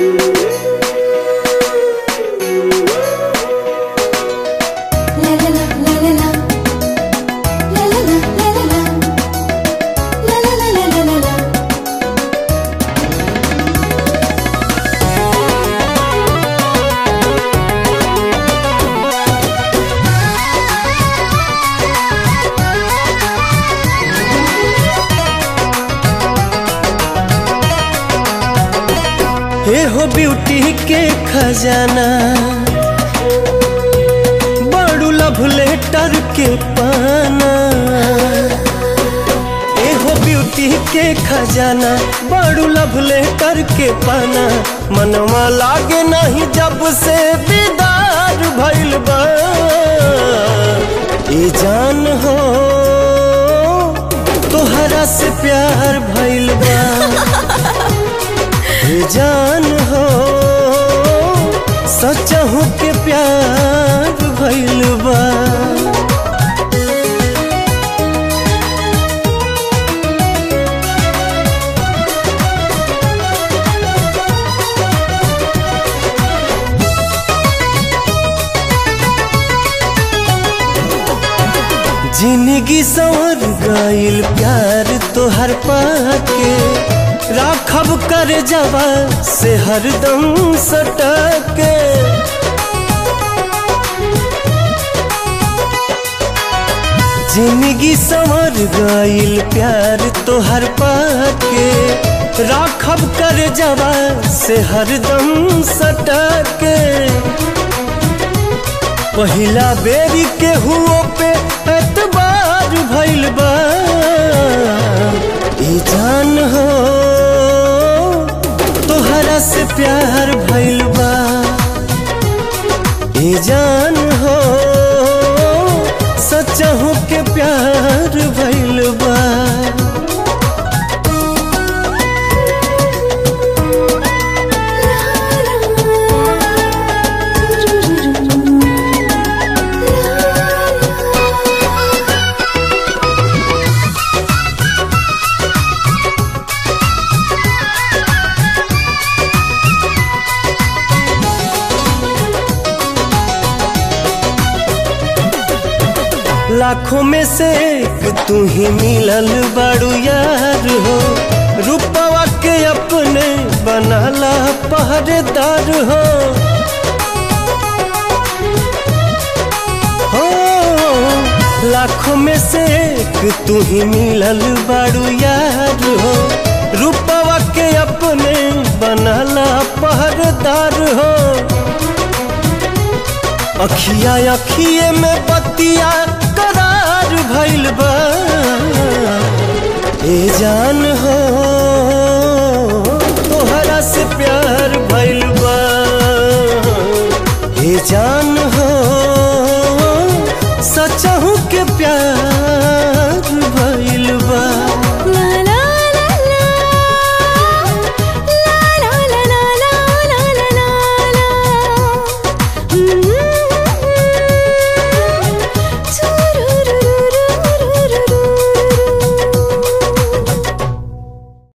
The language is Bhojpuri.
हे हो ब्यूटी के खजाना बड़ू लव लेटर के पाना ए हो ब्यूटी के खजाना बड़ू लव लेटर के पाना मनवा लागे नहीं जब से दीदार भइल बा ए जान हो तोहरा से प्यार भइल बा ए जान हो सचहू के प्यार भइल बा जिंदगी संवर गईल प्यार तोहर पाके राखब कर जवा से हरदम सटके जिंदगी संवर गईल प्यार तोहर पाके राखब कर जवा से हरदम सटके पहिला बेरी के हुओ पे एतबार भइल बा ई जान हो तोहरा से प्यार भइल बा ई जान हो सचहू के प्यार भइल बा लाखों में से एक तू ही मिलल बड़ू यार हो रूपवा के अपने बनाला पहरेदार हो हो लाखों में से एक तू ही मिलल बड़ू यार हो रूपवा के अपने बनाला पहरेदार हो अखिया अखिए में बतिया करार भइल बा ए जान हो तोहरा से प्यार भइल बा ए जान हो सचहू के प्यार